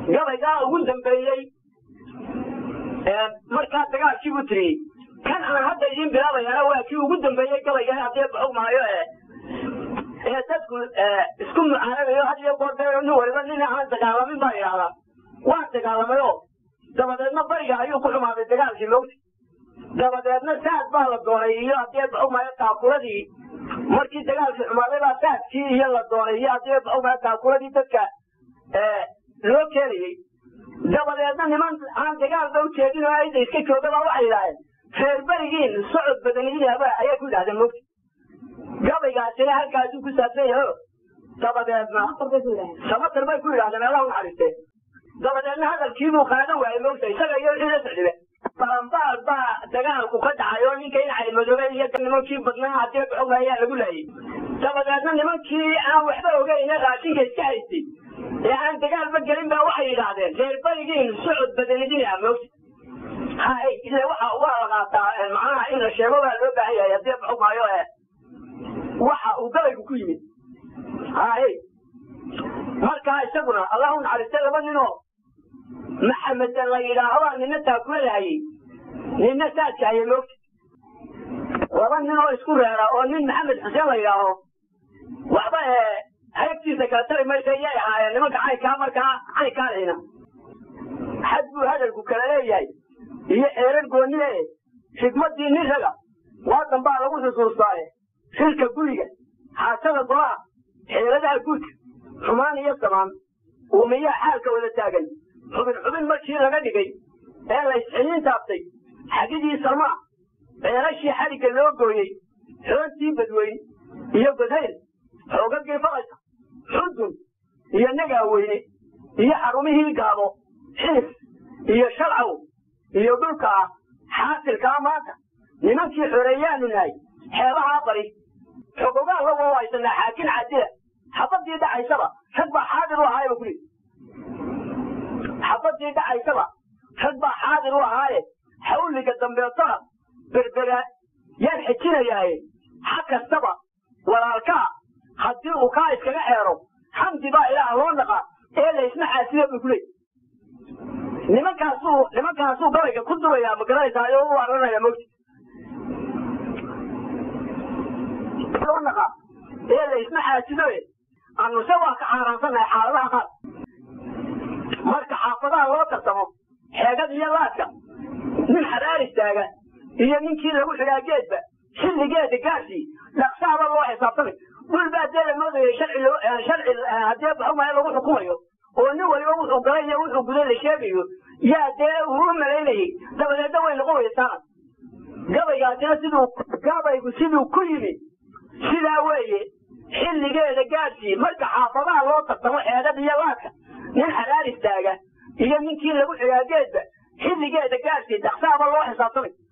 gabaygaa ugu dambeeyey markaa dagaalkii buu tiriyey kan aan hadda idiin bilaabayana waa kii ugu dambeeyey gabayga haddii baxog maayo ee ee dadku isku mucaanadayo had iyo goor dee nin waliba nin aan dagaalamin baa idhahdaa waan dagaalamay oo dabadeedna bariga ayuu ku xumaaday dagaalkii lowti dabadeedna saad baa la doonay iyo haddii baxog maayo taakuladii markii dagaalkii xumaaday baa saadkii iyo la doonay iyo haddii baxog maayo taakuladii dadka loo keenayey dabadeedna niman aan dagaalba ujeedin oo ayda iska joogaba waxay yidhaaheen reer berigiin socod badanidiaba ayay ku yidhahdeen mogti gabaygaasina halkaasuu ku saabsan yaho dabadeedna samatar bay ku yidhahdeen allah unaxariiste dabadeedna hadalkiibuu qaadan waayey mogta isaga iyo wixii la socdibe balambaal baa dagaalku ka dhacay oo ninka inacay madoobe iyo nimankii badnaa haddii baxog ayaa lagu laayay dabadeedna nimankii aan waxba ogeyne raashinka iska haystay ee aan dagaalba gelin baa waxay yidhaahdeen reer berigiin socod badanidina mogta hay ile waxa waa la qaataa macnaha in la sheego baa loo baahan yahay haddii baxog maayo ee waxa uu gabaygu ku yimid hay markaa isaguna allahu naxariiste laba ninoo maxamedan la yidhaaho nina taakuladahayey nina saadka hayay moogta laba nin oo isku reera oo nin maxamed xuseen la yidhaaho waxba ee haybtiisa kala tari maysa iyay ahaayeen nimanka caynkaa markaa caynkaa lehina xad buu hadalku kala leeyahay iyo xeerar goonnie xigmadii nin raga waadan baa lagu xusuustaaye shilka guriga xaasada golaha xeeladaha guudka xumaan iyo samaan uumiyaa xaalka wada taagan xubin xubin markii laga dhigay ee la isxiliin taabtay xagidii salmaa ceelashii xadhigga loo gooyey xoontii badweyn iyo godhayl xoogagii falaysa xudun iyo nagaaweyne iyo xarumihii gaabo xiis iyo shalcaw iyo dhulka ah xaasilkaa maanta nimankii xoreeyaanu nahay xeebahaa bari xogogaa la wawaysanaa xaakin cadila xabadii dhacaysaba rag baa xaadir u ahaayba kuli xabadii dhacaysaba rag baa xaadir u ahaaye xawliga dambeetona berbera yaan xejinayaaye xa kastaba walaalkaa haddii uu kaa iskaga xeero xamdi baa ilaah loo naqa ee laysma xaasiya buu kuley nimankaasuu nimankaasuu gabayga ku durayaa ma garanaysaa oo u aranaya mogti loo naqa ee laysma xaasidoe annuse waa ka xaaraansannahay xaaladaha qaar marka xaafadaha loo tartamo xeegada iyo laadka nin xadaar istaaga iyo ninkii lagu xidhaa geedba xilligeeda gaasii dhaqsaaba loo xisaabtamay dhul baa dee la moodayay sharci sharci haddii baxumaya lagu xukumayo oo nin waliba wuxuu galay iyo wuxuu guday la sheegayo yaa dee uu u malaynayay dabadeedna way noqon weysaana gabaygaasina siduu gabaygu siduu ku yimi sidaa weeye xilligeeda gaadhsii marka xaafadaha loo tartamo xeedada iyo laadka nin xalaal istaaga iyo ninkii lagu xidhaa geedba xilligeeda gaadhsii dhaqsaaba loo xisaabtamay